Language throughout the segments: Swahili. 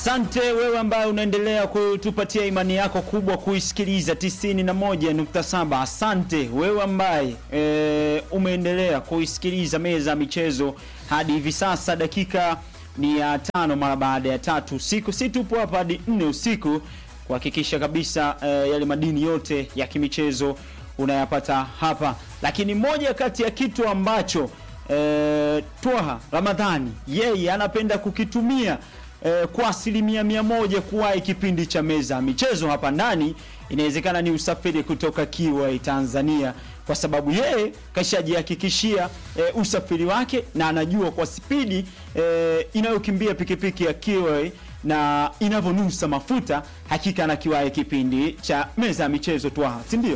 Asante wewe ambaye unaendelea kutupatia imani yako kubwa kuisikiliza 91.7. Asante wewe ambaye e, umeendelea kuisikiliza meza ya michezo hadi hivi sasa. Dakika ni ya tano mara baada ya tatu usiku, si tupo hapa hadi nne usiku kuhakikisha kabisa e, yale madini yote ya kimichezo unayapata hapa, lakini moja kati ya kitu ambacho e, Twaha Ramadhani yeye anapenda kukitumia eh, kwa asilimia mia moja kuwahi kipindi cha meza ya michezo hapa ndani, inawezekana ni usafiri kutoka Kiwai Tanzania, kwa sababu yeye kashajihakikishia eh, usafiri wake na anajua kwa spidi eh, inayokimbia pikipiki ya Kiwai na inavyonusa mafuta, hakika na kiwahi kipindi cha meza ya michezo Twaha, si ndio?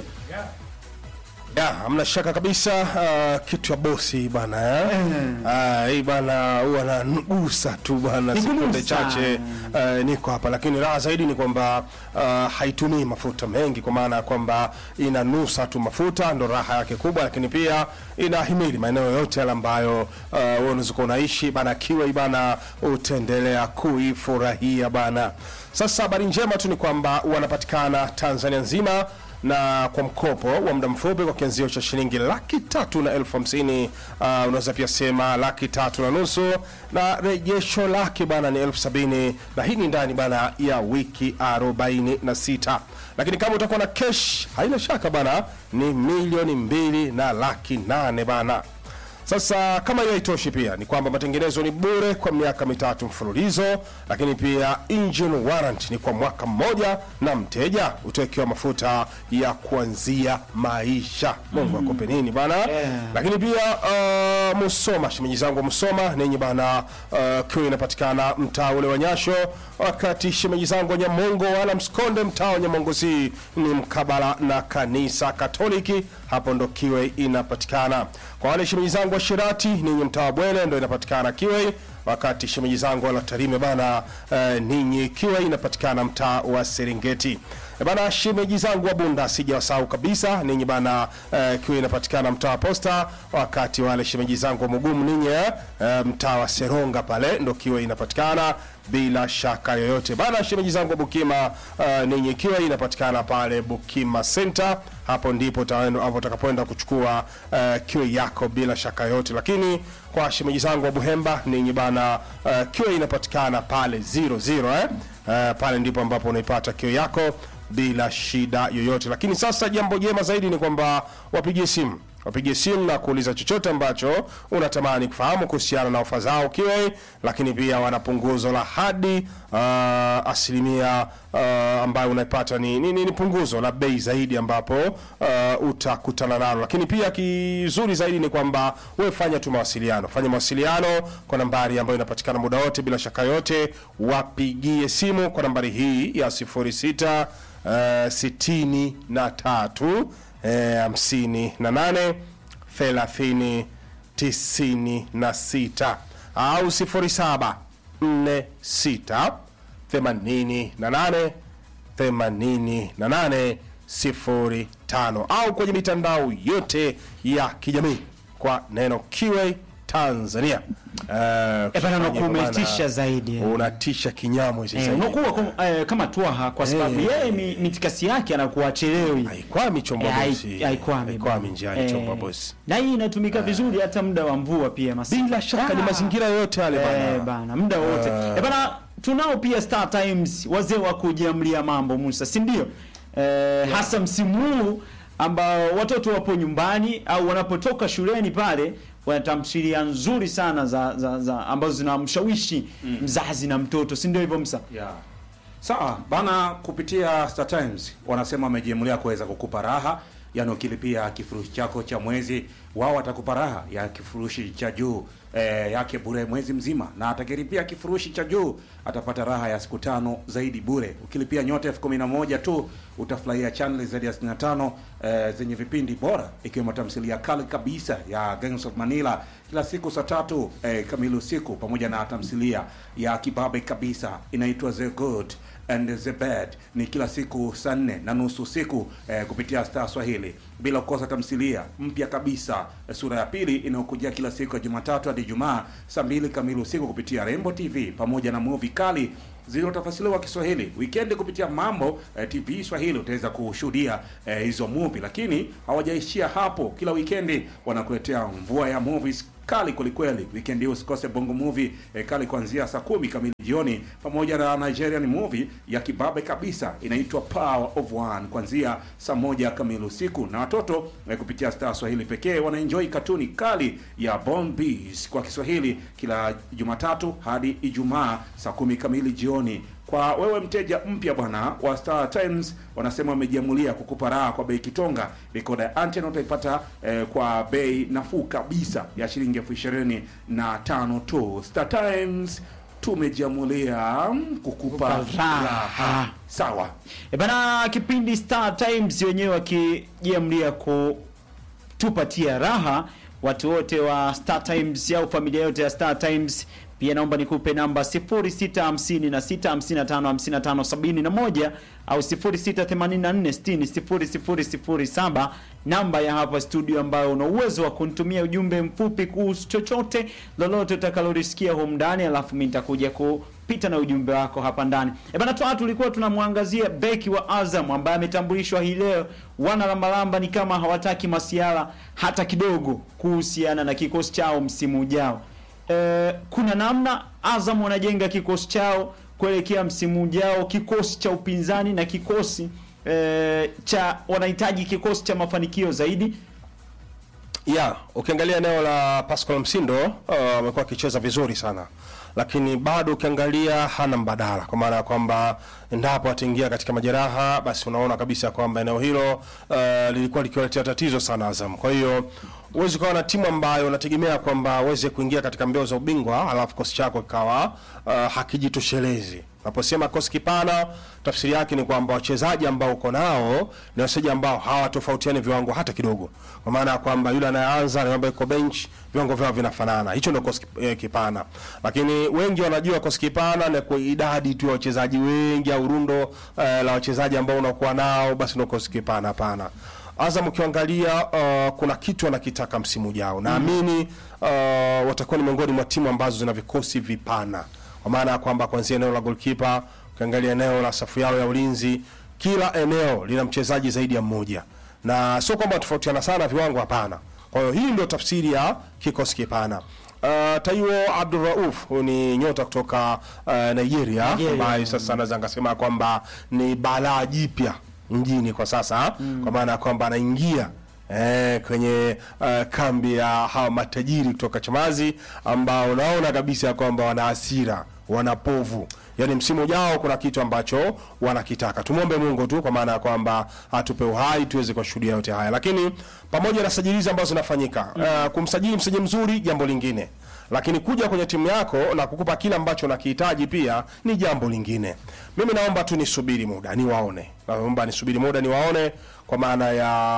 Ya, hamna shaka kabisa uh, kitu ya bosi bana eh? Uh, hii bana huwa nanugusa tu bana Ni sekunde kunusa. chache uh, niko hapa, lakini raha zaidi ni kwamba uh, haitumii mafuta mengi, kwa maana ya kwamba inanusa tu mafuta, ndo raha yake kubwa, lakini pia inahimili maeneo yote yale ambayo uh, wewe unaweza kuwa unaishi bana, kiwa bana, utaendelea kuifurahia bana. Sasa habari njema tu ni kwamba wanapatikana Tanzania nzima na kwa mkopo wa muda mfupi kwa kianzio cha shilingi laki tatu na elfu hamsini uh, unaweza pia sema laki tatu na nusu na rejesho lake bana ni elfu sabini na hii ni ndani bana ya wiki arobaini na sita lakini kama utakuwa na kesh haina shaka bana ni milioni mbili na laki nane bana sasa kama hiyo haitoshi, pia ni kwamba matengenezo ni bure kwa miaka mitatu mfululizo, lakini pia engine warrant ni kwa mwaka mmoja, na mteja utawekewa mafuta ya kuanzia maisha. Mungu akupe nini bana. Lakini pia uh, Musoma, shemeji zangu wa Musoma ninyi bana, uh, kiwa inapatikana mtaa ule wa Nyasho, wakati shemeji zangu wa Nyamongo wala Msikonde, mtaa wa Nyamongo si ni mkabala na kanisa Katoliki, hapo ndo kiwe inapatikana. Kwa wale shemeji zangu wa Shirati ninyi mtaa wa Bwele ndo inapatikana kiwe, wakati shemeji zangu wala Tarime bana, uh, ninyi kiwe inapatikana mtaa wa Serengeti. E bana, shemeji zangu wa Bunda sijawasahau kabisa ninyi bana, uh, kiwe inapatikana mtaa wa Posta, wakati wale shemeji zangu wa Mugumu ninyi uh, mtaa wa Seronga pale ndo kiwe inapatikana bila shaka yoyote bana. Shemeji zangu wa Bukima uh, ninyi ikiwa inapatikana pale Bukima Center, hapo ndipo utaenda- hapo utakapoenda kuchukua uh, kiwe yako bila shaka yoyote. Lakini kwa shemeji zangu wa Buhemba ninyi bana, uh, kiwe inapatikana pale 00 eh? Uh, pale ndipo ambapo unaipata kiwe yako bila shida yoyote. Lakini sasa jambo jema zaidi ni kwamba wapigie simu wapigie simu na kuuliza chochote ambacho unatamani kufahamu kuhusiana na ofa zao kiwe, lakini pia wana punguzo la hadi uh, asilimia uh, ambayo unaipata ni, ni, ni, ni punguzo la bei zaidi ambapo uh, utakutana nalo, lakini pia kizuri zaidi ni kwamba wewe fanya tu mawasiliano, fanya mawasiliano kwa nambari ambayo inapatikana muda wote bila shaka yote, wapigie simu kwa nambari hii ya 06 uh, sitini na tatu eh, hamsini na nane thelathini tisini na sita au sifuri saba nne sita themanini na nane themanini na nane sifuri tano au kwenye mitandao yote ya kijamii kwa neno kiwe Tanzania. Uh, Eh, bana, unakuwa umetisha zaidi, eh. unatisha kinyamwezi Eh, zaidi. unakuwa kum- eh, kama Twaha kwa sababu Eh. yeye mi- mitikasi yake anakuwa achelewi. haikwami chombo Eh, hai- bosi, haikwami haikwami bana. njiani Eh, chombo bosi. Na hii inatumika vizuri hata muda wa mvua pia masi. Bila shaka ni Ah. mazingira yote yale Eh, bana. bana muda wote eh, bana tunao pia Star Times wazee wa kujiamlia mambo Musa, si ndio? Eh, hasa msimu huu ambao watoto wapo nyumbani au wanapotoka shuleni pale wana tamthilia nzuri sana za, za, za ambazo zinamshawishi mzazi na mtoto, si ndio hivyo Musa? Yeah. Sawa bana, kupitia Star Times wanasema wamejiamulia kuweza kukupa raha, yani ukilipia kifurushi chako cha mwezi, wao watakupa raha ya kifurushi cha juu eh, yake bure mwezi mzima, na atakilipia kifurushi cha juu atapata raha ya siku tano zaidi bure. Ukilipia nyota elfu kumi na moja tu utafurahia channel zaidi ya 65 eh, zenye vipindi bora ikiwemo tamthilia kali kabisa ya Gangs of Manila kila siku saa tatu eh, kamili usiku pamoja na tamthilia ya kibabe kabisa inaitwa The Good and the Bad ni kila siku saa nne na nusu usiku eh, kupitia Star Swahili, bila kukosa tamthilia mpya kabisa eh, sura ya pili inayokujia kila siku ya Jumatatu hadi Ijumaa saa mbili kamili usiku kupitia Rainbow TV pamoja na movie kali zilizotafasiriwa Kiswahili. Weekend kupitia Mambo eh, TV Swahili utaweza kushuhudia eh, hizo movie, lakini hawajaishia hapo. Kila weekend wanakuletea mvua ya movies kali kwelikweli. Weekend hii usikose bongo movie eh, kali kuanzia saa kumi kamili jioni, pamoja na Nigerian movie ya kibabe kabisa inaitwa Power of One kuanzia saa moja kamili usiku, na watoto eh, kupitia Star Swahili pekee wanaenjoy katuni kali ya Born Bees kwa Kiswahili kila Jumatatu hadi Ijumaa saa kumi kamili jioni. Kwa wewe mteja mpya bwana wa Star Times, wanasema wamejiamulia kukupa raha kwa bei kitonga. Rekoda ya antena utaipata eh, kwa bei nafuu kabisa ya shilingi elfu ishirini na tano tu. Star Times tumejiamulia mm, kukupa Kukupa raha. raha. Sawa. E bana, kipindi Star Times wenyewe wakijiamlia kutupatia raha watu wote wa Star Times au familia yote ya Star Times. Pia naomba nikupe namba 0656555571 au 0684600007, namba ya hapa studio ambayo una uwezo wa kunitumia ujumbe mfupi kuhusu chochote lolote utakalolisikia humu ndani, alafu mimi nitakuja kupita na ujumbe wako hapa ndani. E bana, toa tulikuwa tunamwangazia beki wa Azam ambaye ametambulishwa hii leo. Wana lambalamba ni kama hawataki masiala hata kidogo kuhusiana na kikosi chao msimu ujao. E, kuna namna Azam wanajenga kikosi chao kuelekea msimu ujao, kikosi cha upinzani na kikosi e, cha wanahitaji kikosi cha mafanikio zaidi. ya ukiangalia eneo la Pascal Msindo uh, amekuwa akicheza vizuri sana, lakini bado ukiangalia hana mbadala, kwa maana ya kwamba endapo ataingia katika majeraha, basi unaona kabisa kwamba eneo hilo uh, lilikuwa likiwaletea tatizo sana Azam. Kwa hiyo huwezi ukawa na timu ambayo unategemea kwamba aweze kuingia katika mbio za ubingwa alafu kikosi chako kikawa uh, hakijitoshelezi. Unaposema kikosi kipana, tafsiri yake ni kwamba wachezaji ambao uko nao ni wachezaji ambao hawatofautiani viwango hata kidogo, kwa maana ya kwamba yule anayeanza na ambaye iko bench viwango vyao vinafanana. Hicho ndio kikosi kip- eh, kipana, lakini wengi wanajua kikosi kipana ni kwa idadi tu ya wachezaji wengi au rundo eh, la wachezaji ambao unakuwa nao, basi ndio kikosi kipana. Hapana. Azam ukiangalia uh, kuna kitu anakitaka msimu ujao. Naamini uh, watakuwa ni miongoni mwa timu ambazo zina vikosi vipana, kwa maana ya kwamba kuanzia eneo la goalkeeper, ukiangalia eneo la safu yao ya ulinzi, kila eneo lina mchezaji zaidi ya mmoja, na sio kwamba tofautiana sana viwango, hapana. Kwa hiyo hii ndio tafsiri ya kikosi kipana. Uh, Taiwo Abdulrauf huyu ni nyota kutoka uh, Nigeria Nigeria. ambaye sasa naweza nikasema kwamba ni balaa jipya mjini kwa sasa kwa maana ya kwamba anaingia eh, kwenye uh, kambi ya hawa matajiri kutoka Chamazi ambao unaona kabisa kwamba wana hasira, wana povu. Yaani msimu ujao kuna kitu ambacho wanakitaka. Tumwombe Mungu tu kwa maana ya kwamba atupe uhai tuweze kushuhudia yote haya. Lakini pamoja na sajili ambazo zinafanyika, uh, kumsajili msajili mzuri jambo lingine lakini kuja kwenye timu yako na kukupa kile ambacho nakihitaji pia ni jambo lingine. Mimi naomba tu nisubiri muda niwaone, naomba nisubiri muda niwaone, kwa maana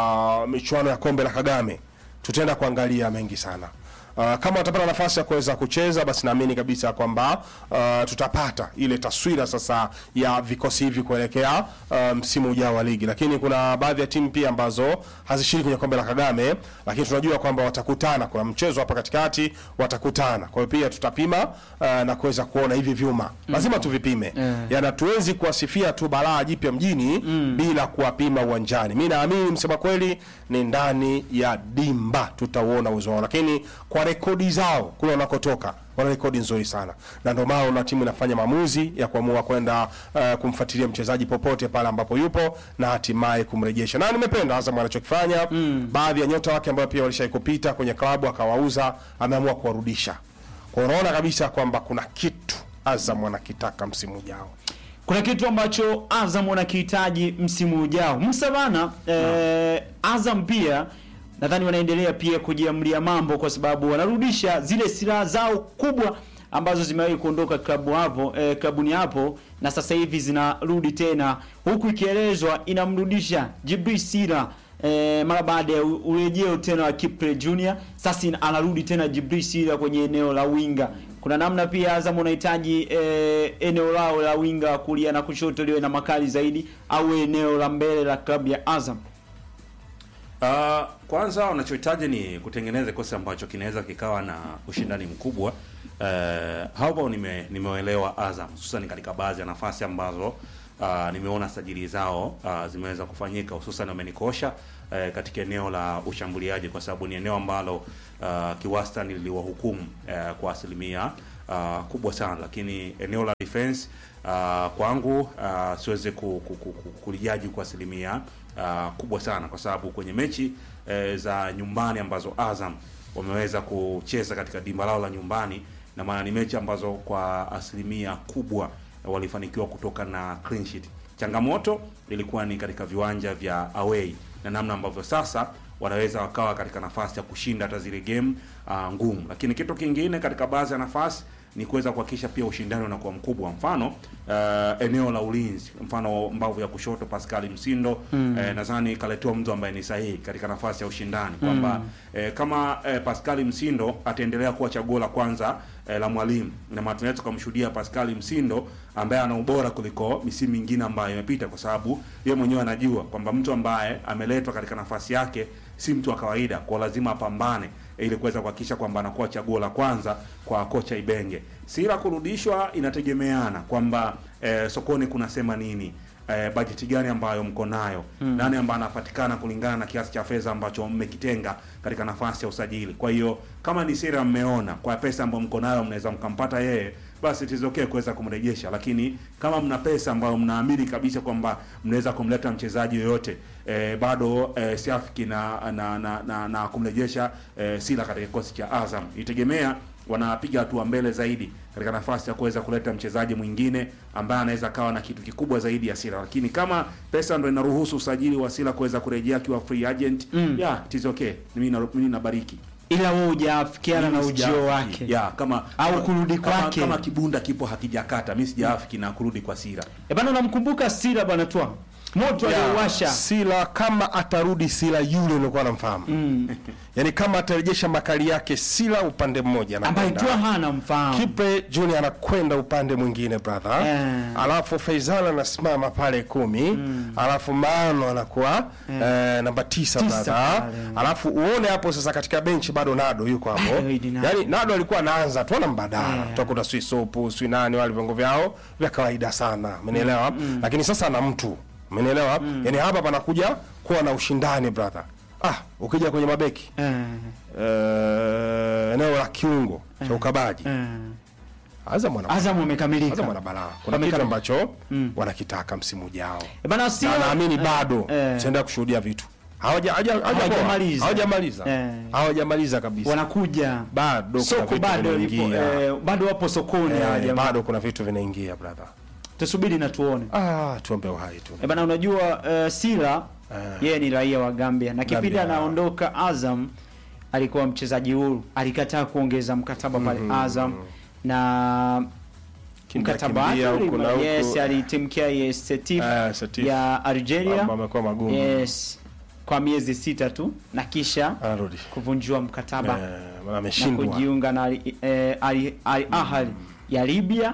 ya michuano ya kombe la Kagame tutaenda kuangalia mengi sana. Uh, kama watapata nafasi ya kuweza kucheza basi naamini kabisa kwamba uh, tutapata ile taswira sasa ya vikosi hivi kuelekea uh, msimu ujao wa ligi, lakini kuna baadhi ya timu pia ambazo hazishiriki kwenye kombe la Kagame, lakini tunajua kwamba watakutana, kuna mchezo hapa katikati watakutana. Kwa hiyo pia tutapima uh, na kuweza kuona hivi vyuma lazima tuvipime, yani hatuwezi kuwasifia tu balaa jipya mjini bila kuwapima uwanjani. Mi naamini msema kweli ni ndani ya dimba tutauona uwezo wao, lakini kwa rekodi zao kule wanakotoka wana rekodi nzuri sana, na ndio maana una timu inafanya maamuzi ya kuamua kwenda uh, kumfuatilia mchezaji popote pale ambapo yupo na hatimaye kumrejesha. Na nimependa Azam anachokifanya baadhi ya nyota wake ambao pia walishai kupita kwenye klabu akawauza, ameamua kuwarudisha. Kwa hiyo unaona kabisa kwamba kuna kitu Azam wanakitaka msimu ujao. kuna kitu ambacho Azam wanakihitaji msimu ujao. Musa bana, eh, Azam pia nadhani wanaendelea pia kujiamlia mambo, kwa sababu wanarudisha zile silaha zao kubwa ambazo zimewahi kuondoka klabu hapo eh, klabuni hapo na sasa hivi zinarudi tena, huku ikielezwa inamrudisha Jibril Sira eh, mara baada ya u- urejeo tena wa Kipre Junior. Sasa ina- anarudi tena Jibril Sira kwenye eneo la winga. Kuna namna pia Azam unahitaji eh, eneo lao la winga kulia na kushoto liwe na makali zaidi, au eneo la mbele la klabu ya Azam. Uh, kwanza wanachohitaji ni kutengeneza kikosi ambacho kinaweza kikawa na ushindani mkubwa eh, hapo nime nimeelewa Azam hususan katika baadhi ya nafasi ambazo uh, nimeona sajili zao uh, zimeweza kufanyika hususan wamenikosha eh, katika eneo la ushambuliaji kwa sababu ni eneo ambalo uh, kiwastani liliwahukumu eh, kwa asilimia uh, kubwa sana, lakini eneo la defense uh, kwangu uh, siwezi ku, ku, ku, ku, kulijaji kwa asilimia uh, kubwa sana kwa sababu kwenye mechi eh, za nyumbani ambazo Azam wameweza kucheza katika dimba lao la nyumbani, na maana ni mechi ambazo kwa asilimia kubwa walifanikiwa kutoka na clean sheet. Changamoto ilikuwa ni katika viwanja vya away na namna ambavyo sasa wanaweza wakawa katika nafasi ya kushinda hata zile game uh, ngumu. Lakini kitu kingine katika baadhi ya nafasi ni kuweza kuhakikisha pia ushindani unakuwa mkubwa. Mfano uh, eneo la ulinzi, mfano mbavu ya kushoto Pascal Msindo mm. eh, nadhani kaletewa mtu ambaye ni sahihi katika nafasi ya ushindani kwamba eh, kama eh, Pascal Msindo ataendelea kuwa chaguo la kwanza eh, la mwalimu na maana tunaweza kumshuhudia Pascal Msindo ambaye ana ubora kuliko misimu mingine ambayo imepita, kwa sababu yeye mwenyewe anajua kwamba mtu ambaye ameletwa katika nafasi yake si mtu wa kawaida, kwa lazima apambane ili kuweza kuhakikisha kwamba anakuwa chaguo la kwanza kwa kocha Ibenge. Sira kurudishwa inategemeana kwamba eh, sokoni kunasema nini eh, bajeti gani ambayo mko nayo mm. nani ambaye anapatikana kulingana na kiasi cha fedha ambacho mmekitenga katika nafasi ya usajili. Kwa hiyo kama ni sira mmeona kwa pesa ambayo mko nayo mnaweza mkampata yeye, basi it is okay kuweza kumrejesha, lakini kama mna pesa ambayo mnaamini kabisa kwamba mnaweza kumleta mchezaji yoyote eh, bado eh, siafiki na na, na, na, na kumrejesha eh, Sila katika kikosi cha Azam itegemea wanapiga hatua mbele zaidi katika nafasi ya kuweza kuleta mchezaji mwingine ambaye anaweza kawa na kitu kikubwa zaidi ya Sila, lakini kama pesa ndo inaruhusu usajili wa Sila kuweza kurejea akiwa free agent Mm. yeah, it is okay. Mimi na mimi nabariki ila wewe hujafikiana na Mimi ujio sijaafiki. wake yeah, kama Au kama- kurudi kama, kwake. kama kibunda kipo hakijakata, mimi sijaafiki na kurudi kwa Sila. e bana, unamkumbuka Sila bwana twa moto Yeah, aliowasha Sila kama atarudi Sila yule uliokuwa namfahamu mm. yaani kama atarejesha makali yake Sila upande mmoja ambaye anakwenda. twa hana mfahamu Kipe Junior anakwenda upande mwingine brother, Eh. alafu Faisal anasimama pale kumi, alafu Mano anakuwa eh, namba tisa Tisa brother, pale. alafu uone hapo sasa katika benchi bado Nado yuko hapo, Bado Idi Nado. yaani Nado alikuwa anaanza tu ana mbadala Eh. tutakuta sui sopu sui nani wale viungo vyao vya kawaida sana, umenielewa? Lakini sasa ana mtu, umenielewa? Yaani hapa panakuja kuwa na ushindani brother. Ah, ukija kwenye mabeki eh, eh, eneo la kiungo cha ukabaji eh. Azam wana Azam Azam wamekamilika wana balaa. Kuna Wamekamilika. kitu ambacho wanakitaka msimu ujao. e bana, Na Sila naamini eh, bado eh, tutaenda kushuhudia vitu. Hawaja hawaja- Hawajamaliza. Hawajamaliza. Eh. Hawajamaliza kabisa. wanakuja Bado kuna soko vitu bado lipo, vinaingia. eh, bado wapo sokoni Eh, hawa jamaa. bado kuna vitu vinaingia brother. tusubiri na tuone Ah, tuombe uhai tu. e bana, unajua eh, Sila Eh. yeye ni raia wa Gambia na kipindi Gambia. anaondoka Azam alikuwa mchezaji huru, alikataa kuongeza mkataba pale Azam na Kimbia, mkataba wake kimbia huku na ulima- huku. yes, alitimkia yes, Setif Eh, Setif. ya Algeria Mambo yamekuwa magumu. yes, kwa miezi sita tu na kisha Anarudi. kuvunjiwa mkataba Eh, maana na ameshindwa. kujiunga na Al- eh, Al Al Ahly ya Libya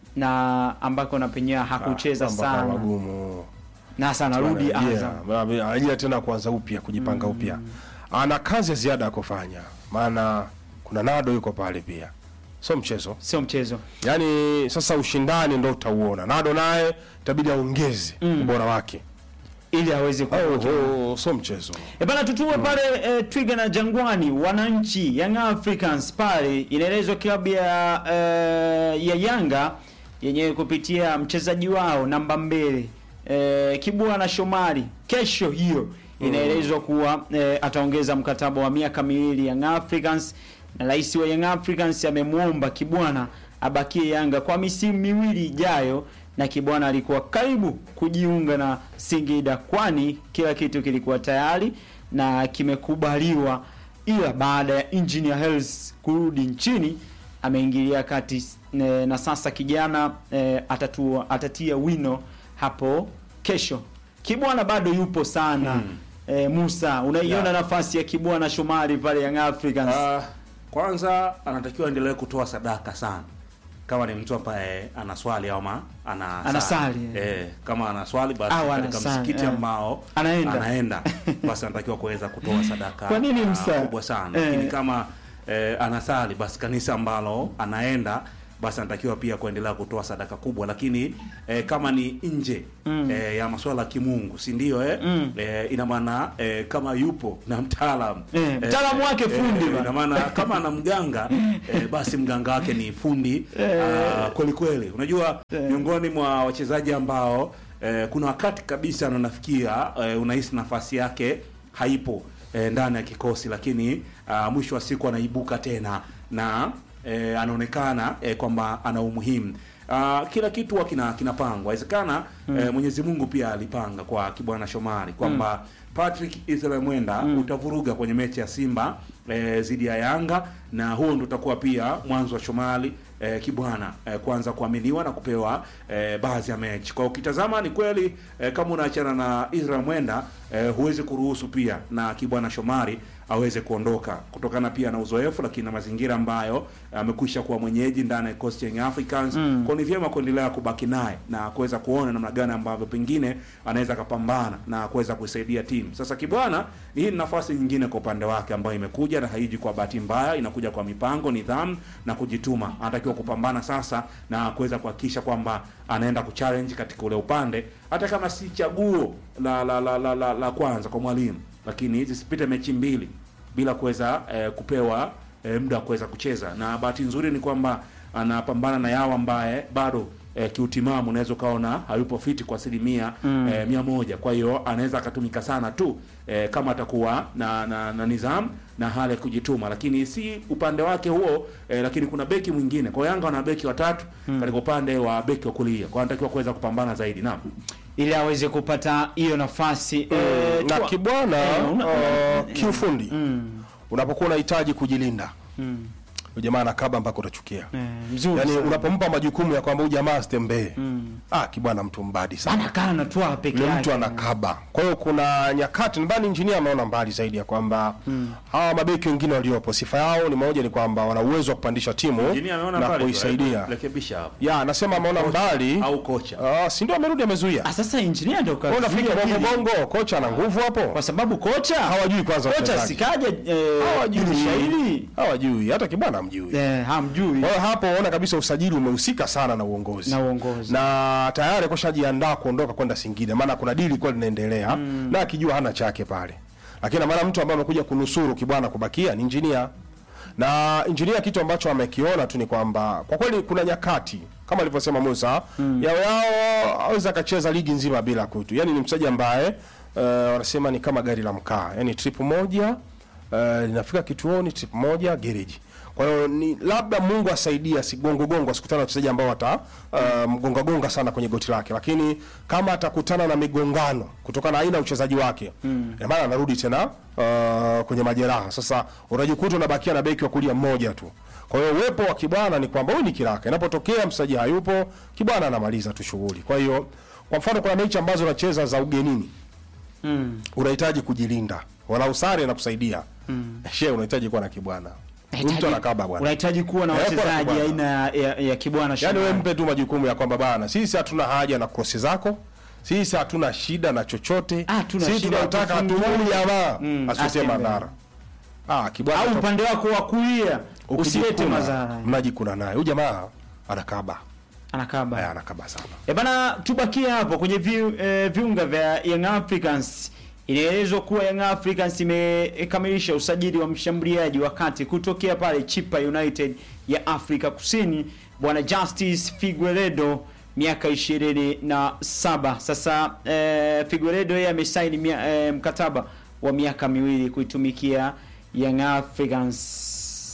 na ambako na penyewe hakucheza Ah, mambo yakawa sana magumu. na sasa anarudi Azam. anarejea tena kuanza upya kujipanga upya ana kazi ya ziada ya kufanya maana kuna nado yuko pale pia sio mchezo Sio mchezo. yaani sasa ushindani ndo utauona nado naye itabidi aongeze ubora wake ili aweze ku oh, oh, sio mchezo E bana tutue pale e, Twiga na Jangwani, wananchi Young Africans pale, inaelezwa klabu ya e, ya Yanga yenyewe kupitia mchezaji wao namba mbele e, Kibwana Shomari, kesho hiyo inaelezwa kuwa e, ataongeza mkataba wa miaka miwili Young Africans, na rais wa Young Africans amemwomba Kibwana abakie Yanga kwa misimu miwili ijayo na Kibwana alikuwa karibu kujiunga na Singida kwani kila kitu kilikuwa tayari na kimekubaliwa, ila baada ya Engineer Hersi kurudi nchini ameingilia kati e, na sasa kijana e, atatua, atatia wino hapo kesho. Kibwana bado yupo sana e, Musa, unaiona Yeah. nafasi ya Kibwana Shomari pale Young Africans? Ah, kwanza anatakiwa endelee kutoa sadaka sana kama ni mtu ambaye ana swali ama ana Anasali, eh, kama ana swali basi Au katika anasali, msikiti eh. ambao Anaenda. anaenda basi anatakiwa kuweza kutoa sadaka Kwa nini ah, msa- kubwa sana eh. lakini kama eh, anasali basi kanisa ambalo anaenda basi anatakiwa pia kuendelea kutoa sadaka kubwa, lakini eh, kama ni nje mm. eh, ya masuala ya kimungu, si ndio eh? Mm. eh, ina maana eh, kama yupo na mtaalamu Eh, mtaalamu wake fundi bana. ina maana kama ana mganga eh, basi mganga wake ni fundi ah, kweli kweli. Unajua miongoni mwa wachezaji ambao eh, kuna wakati kabisa na nafikia eh, unahisi nafasi yake haipo eh, ndani ya kikosi, lakini ah, mwisho wa siku anaibuka tena na eh, anaonekana eh, kwamba ana umuhimu. Uh, kila kitu huwa kina kinapangwa. Inawezekana eh, Mwenyezi Mungu pia alipanga kwa Kibwana Shomari kwamba Patrick Israel Mwenda utavuruga kwenye mechi ya Simba eh, dhidi ya Yanga na huo ndio utakuwa pia mwanzo wa Shomari eh, Kibwana eh, kuanza kuaminiwa na kupewa eh, baadhi ya mechi. Kwa ukitazama ni kweli eh, kama unaachana na Israel Mwenda eh, huwezi kuruhusu pia na Kibwana Shomari aweze kuondoka kutokana pia na uzoefu, lakini na mazingira ambayo amekwisha kuwa mwenyeji ndani ya Coast Young Africans mm. Kwa ni vyema kuendelea kubaki naye na kuweza kuona namna gani ambavyo pengine anaweza akapambana na kuweza kuisaidia timu. Sasa Kibwana, hii ni nafasi nyingine kwa upande wake ambayo imekuja na haiji kwa bahati mbaya, inakuja kwa mipango, nidhamu na kujituma. Anatakiwa kupambana sasa na kuweza kuhakikisha kwamba anaenda kuchallenge katika ule upande, hata kama si chaguo la la la, la, la, la kwanza kwa mwalimu lakini zisipite mechi mbili bila kuweza eh, kupewa eh, muda wa kuweza kucheza, na bahati nzuri ni kwamba anapambana na yao ambaye bado eh, kiutimamu unaweza ukaona hayupo fiti kwa asilimia mm. eh, mia moja. Kwa hiyo anaweza akatumika sana tu eh, kama atakuwa na, na, na nidhamu na hali ya kujituma, lakini si upande wake huo eh, lakini kuna beki mwingine kwa Yanga wana beki watatu mm. katika upande wa beki wa kulia, kwa anatakiwa kuweza kupambana zaidi. Naam, ili aweze kupata hiyo nafasi eh, na tua- Kibwana Eh, una- uh, kiufundi unapokuwa unahitaji kujilinda Mm. huyu jamaa anakaba mpaka utachukia Eh, mzuri yaani sana. unapompa majukumu ya kwamba huyu jamaa asitembee ah, Kibwana mtu mbadi sana anakaa anatwaa peke ni yake mtu anakaba. Kwa hiyo kuna nyakati nadhani injinia ameona mbali zaidi ya kwamba hawa mabeki wengine waliopo sifa yao ni moja, ni kwamba wana uwezo wa kupandisha timu Injinia ameona na mbali tu, kuisaidia. hebu rekebisha hapo. Ya, anasema ameona mbali au kocha Ah, si ndio amerudi amezuia. Ah, sasa engineer ndio Wewe unafikiri kazuia bongo hili. bongo kocha ana nguvu hapo? kwa sababu kocha Hawajui kwanza kocha wachezaji. sikaja eh, Hawajui. shairi Hawajui, hata Kibwana hamjui. eh, hamjui Kwa hiyo hapo unaona kabisa usajili umehusika sana na uongozi. na uongozi na tayari kushajiandaa kuondoka kwenda Singida, maana kuna dili ilikuwa linaendelea na akijua hana chake pale, lakini na maana mtu ambaye amekuja kunusuru Kibwana kubakia ni injinia, na injinia kitu ambacho amekiona tu ni kwamba kwa kweli kuna nyakati kama alivyosema Musa yao yao aweza akacheza ligi nzima bila kutu, yani ni mchezaji ambaye uh, wanasema ni kama gari la mkaa, yani trip moja uh, linafika kituoni, trip moja gereji. Kwa hiyo ni labda Mungu asaidie asigongo gongo asikutana na wachezaji ambao wata uh, mgonga gonga sana kwenye goti lake, lakini kama atakutana na migongano kutokana na aina ya uchezaji wake mm. maana anarudi tena uh, kwenye majeraha. Sasa unajikuta unabakia na beki wa kulia mmoja tu. Kwa hiyo uwepo wa Kibwana ni kwamba huyu ni kiraka, inapotokea mchezaji hayupo, Kibwana anamaliza tu shughuli. Kwa hiyo kwa mfano, kuna mechi ambazo unacheza za ugenini mm. unahitaji kujilinda, wala usare na kusaidia mm. she unahitaji kuwa na Kibwana, Huyu mtu anakaba bwana. unahitaji kuwa na Eh, kuwa na wachezaji Kibwana. aina ya, ya, ya Kibwana Yaani Shomari. wewe mpe tu majukumu ya kwamba bana, sisi hatuna haja na krosi zako, sisi hatuna shida na chochote, Ah, hatuna sisi shida ya tunataka kufungia. tumuni jamaa Mm, asitie asitembee. madhara. Ah, Kibwana au to- upande wako wa kulia usilete ukijikuna, madhara mnajikuna naye huyu jamaa anakaba, anakaba Aya, anakaba sana. E bana, tubakie hapo kwenye vi, eh, viunga vya Young Africans. Inaelezwa kuwa Young Africans imekamilisha usajili wa mshambuliaji wa kati kutokea pale Chipa United ya Afrika Kusini, bwana Justice Figueredo miaka ishirini na saba. Sasa eh, Figueredo yeye amesaini mia- eh, mkataba wa miaka miwili kuitumikia Young Africans.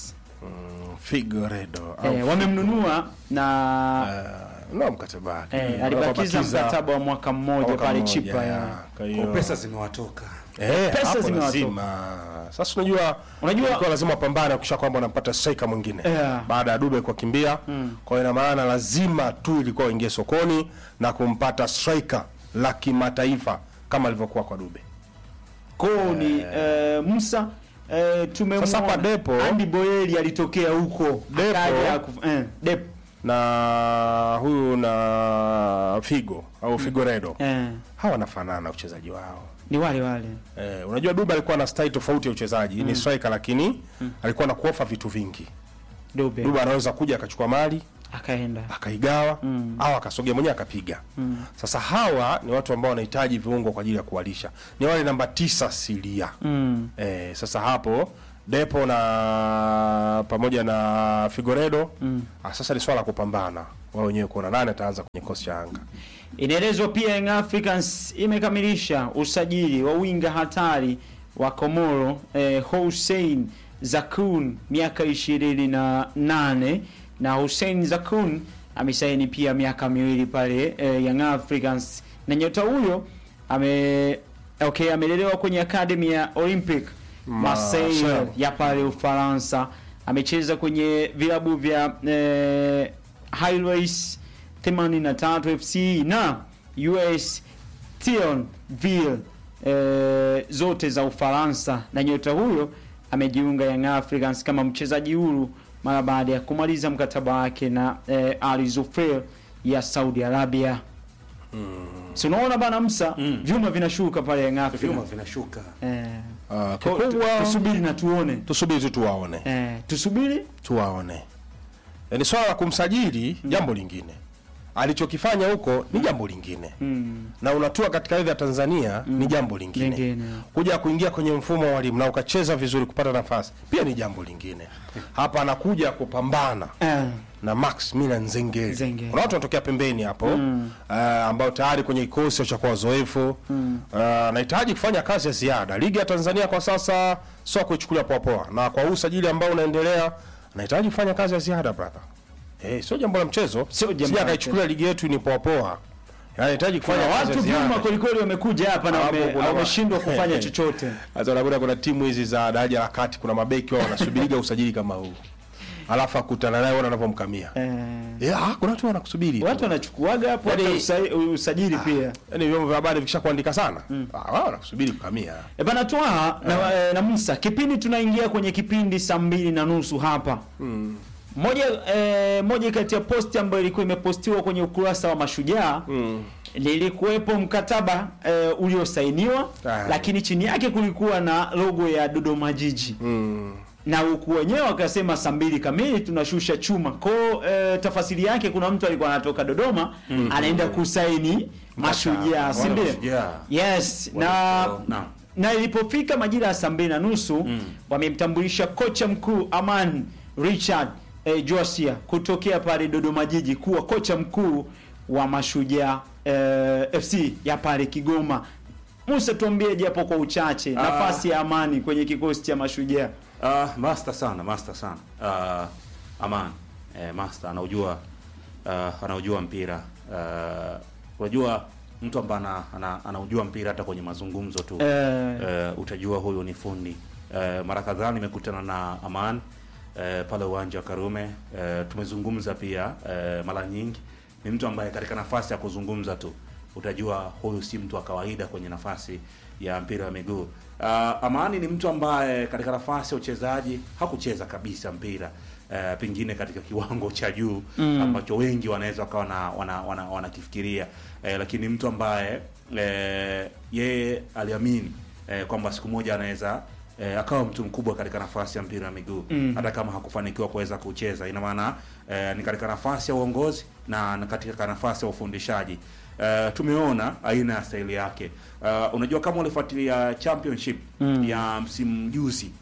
Figueredo au Eh, wamemnunua na uh, no mkataba wake. Eh, alibakiza Wanabakiza mkataba wa mwaka mmoja mwaka pale mmoja, Chipa ya. ya. Kwa Kwa hiyo pesa zimewatoka eh, pesa hapo zimewatoka. lazima. Sasa unajua Unajua- ilikuwa lazima pambane kisha kwamba unampata striker mwingine Yeah. baada ya Dube kwa kimbia. Kwa hiyo ina maana lazima tu ilikuwa uingie sokoni na kumpata striker la kimataifa kama alivyokuwa kwa Dube. Ko ni eh, Musa eh, tumemwona Sasa hapa Depo- Andy Boyeli alitokea huko Depo- akaja kuf- eh, Depo na huyu na Figo au Figoredo eh, hawa wanafanana uchezaji wao. ni wale wale Eh, unajua Duba alikuwa na style tofauti ya uchezaji, ni striker lakini alikuwa na kuofa vitu vingi. Dube Duba anaweza kuja akachukua mali akaenda akaigawa au akasogea mwenyewe akapiga. Sasa hawa ni watu ambao wanahitaji viungo kwa ajili ya kuwalisha, ni wale namba tisa silia mm. Eh, sasa hapo Depo na pamoja na Figoredo mm. ah, sasa ni swala la kupambana wao wenyewe kuona nani ataanza kwenye kikosi cha Yanga. Inaelezwa pia Young Africans imekamilisha usajili wa winga hatari wa Komoro eh, Hussein Zakun miaka ishirini na nane na Hussein Zakun amesaini pia miaka miwili pale eh, Young Africans na nyota huyo ame okay, amelelewa kwenye academy ya Olympic Marseille Marseille. ya pale Ufaransa. Amecheza kwenye vilabu vya eh, Highways 83 FC na US Thionville eh, zote za Ufaransa, na nyota huyo amejiunga Young Africans kama mchezaji huru mara baada ya kumaliza mkataba wake na eh, Al Zufair ya Saudi Arabia. Si unaona bana Msa, Mm. vyuma vinashuka pale Young vyuma Africans. vinashuka Eh, Ah, kwa- tu- kikubwa tusubiri na tuone. tusubiri tu tuwaone. Eh, tusubiri Tuwaone. Eh, Ni swala la kumsajili jambo lingine. Alichokifanya huko ni jambo lingine. mm. Na unatua katika ardhi ya Tanzania ni jambo lingine. Lingine. Kuja kuingia kwenye mfumo wa walimu na ukacheza vizuri kupata nafasi pia ni jambo lingine. Hapa anakuja kupambana Eh, na Max Mina Nzengeli. Nzengeli. Kuna watu wanatokea pembeni hapo mm. ambao tayari kwenye kikosi cha kwa wazoefu mm. anahitaji kufanya kazi ya ziada. Ligi ya Tanzania kwa sasa sio kuichukulia poa poa, na kwa huu usajili ambao unaendelea anahitaji kufanya kazi ya ziada brother. Eh, sio jambo la mchezo. Sio jambo Sija la akaichukulia ligi yetu ni poa poa. Anahitaji kufanya kuna kazi watu ya ziada. vyuma kwelikweli wamekuja hapa na Hapo wame- kuna wa- wameshindwa kufanya chochote. Sasa unakuta kuna timu hizi za daraja la kati, kuna mabeki wao wanasubiriga usajili kama huu, alafu akutana naye, ona anavyomkamia. Eh, Yeah, kuna watu wanakusubiri. watu wanachukuaga hapo hata Yaani- usa- usajili pia. Yaani vyombo vya habari vikisha kuandika sana, ah, wao wanakusubiri kukamia. E bana Twaha na, eh, na Musa, kipindi tunaingia kwenye kipindi saa mbili na nusu hapa moja eh, moja kati ya posti ambayo ilikuwa imepostiwa kwenye ukurasa wa Mashujaa lilikuwepo mkataba eh, uliosainiwa Ah. lakini chini yake kulikuwa na logo ya Dodoma Jiji Mm. na huku wenyewe wakasema saa mbili kamili tunashusha chuma ko e, tafasiri yake kuna mtu alikuwa anatoka Dodoma anaenda kusaini Mashujaa, si ndio? Mashujaa. Yes, na Walikuwa- naam. na ilipofika majira ya saa mbili na nusu wamemtambulisha kocha mkuu Aman Richard eh, Josia kutokea pale Dodoma Jiji kuwa kocha mkuu wa Mashujaa eh, FC ya pale Kigoma. Musa, tuambie japo kwa uchache Ah. nafasi ya Amani kwenye kikosi cha Mashujaa. Uh, master sana master sana uh, Aman eh, master anaujua uh, anaujua mpira uh, unajua mtu ambaye ana, ana, anaujua mpira hata kwenye mazungumzo tu Eh, eh, utajua huyu ni fundi eh, mara kadhaa nimekutana na Aman eh, pale uwanja wa Karume eh, tumezungumza pia eh, mara nyingi. Ni mtu ambaye katika nafasi ya kuzungumza tu utajua huyu si mtu wa kawaida kwenye nafasi ya mpira wa miguu. Uh, Amani ni mtu ambaye katika nafasi ya uchezaji hakucheza kabisa mpira uh, pengine katika kiwango cha juu Mm. ambacho wengi wanaweza wakawa wana, wana, wana, wanakifikiria eh, lakini mtu ambaye eh, yeye aliamini eh, kwamba siku moja anaweza eh, akawa mtu mkubwa katika nafasi ya mpira wa miguu Mm. hata kama hakufanikiwa kuweza kucheza. Ina maana eh, ni katika nafasi ya uongozi na na katika nafasi ya ufundishaji. Eh, tumeona aina ya staili yake. Eh, unajua kama ulifuatilia championship Mm. ya msimu juzi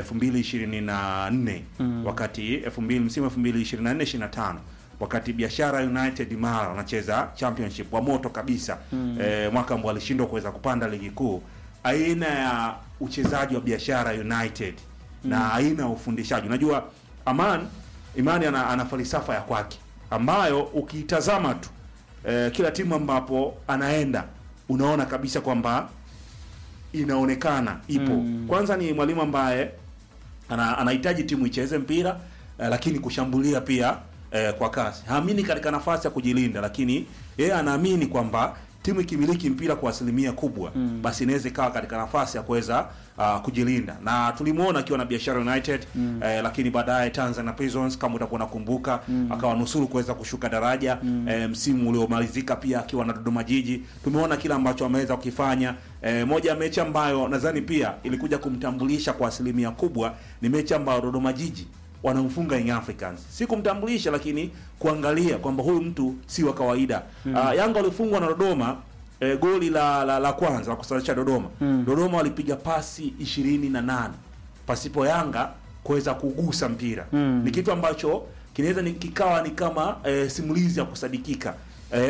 2024 Mm. wakati 2000 msimu 2024 25 wakati Biashara United Mara wanacheza championship wa moto kabisa Mm. eh, mwaka ambao alishindwa kuweza kupanda ligi kuu. Aina ya uchezaji wa Biashara United na aina ya ufundishaji, unajua Aman Imani ana, ana falsafa ya kwake ambayo ukiitazama tu eh, kila timu ambapo anaenda unaona kabisa kwamba inaonekana ipo. Mm. Kwanza ni mwalimu ambaye ana, anahitaji timu icheze mpira eh, lakini kushambulia pia eh, kwa kasi. Haamini katika nafasi ya kujilinda, lakini yeye anaamini kwamba timu ikimiliki mpira kwa asilimia kubwa Mm. basi inaweza ikawa katika nafasi ya kuweza uh, kujilinda na tulimuona akiwa na Biashara United mm. eh, lakini baadaye Tanzania Prisons kama utakuwa unakumbuka mm. akawa nusuru kuweza kushuka daraja mm. eh, msimu uliomalizika pia akiwa na Dodoma Jiji. Tumeona kile ambacho ameweza kukifanya. Eh, moja ya mechi ambayo nadhani pia ilikuja kumtambulisha kwa asilimia kubwa ni mechi ambayo Dodoma Jiji wanamfunga Young Africans, si kumtambulisha, lakini kuangalia kwamba huyu mtu si wa kawaida mm. uh, Yanga walifungwa na Dodoma e, goli la, la la kwanza la kusalisha Dodoma mm. Dodoma walipiga pasi ishirini na nane pasipo Yanga kuweza kugusa mpira mm. ni kitu ambacho kinaweza ni kikawa ni kama e, simulizi ya kusadikika